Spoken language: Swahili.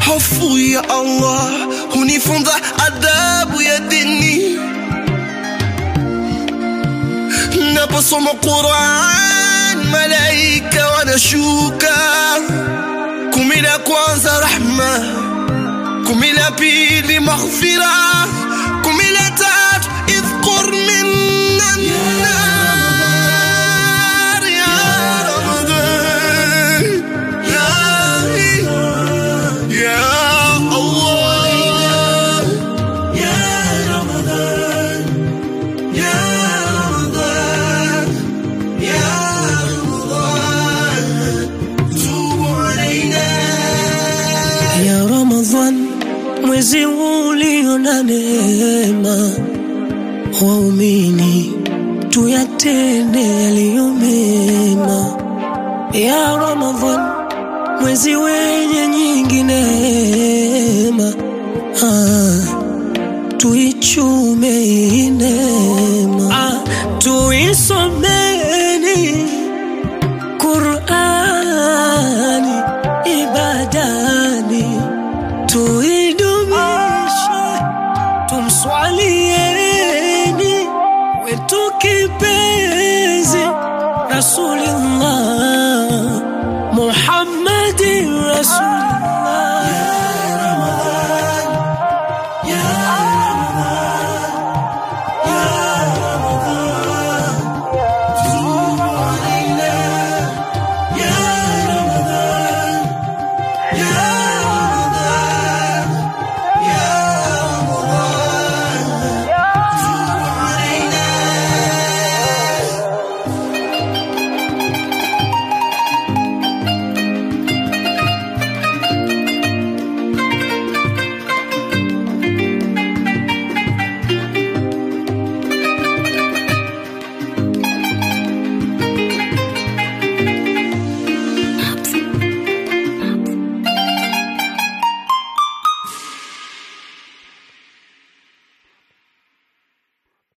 hofu ya Allah hunifunza adabu ya dini. Naposoma Quran, malaika wanashuka. Kumi la kwanza rahma, kumi la pili maghfira, kumi la tatu idhkur minna nar ya Ramadan ya ya Allah ya Ramadan ya Ramadan ya Ramadan tubu alaina ya Ramadhan, mwezi ulio na neema, waumini tuyatende yaliyo mema. Ya Ramadhan, mwezi wenye nyingi neema, ah, tuichume hii neema, ah, tuisomeni Qurani ibadani, tuidumishe, tumswalieni wetu kipenzi Rasulullah Muhammadin Rasul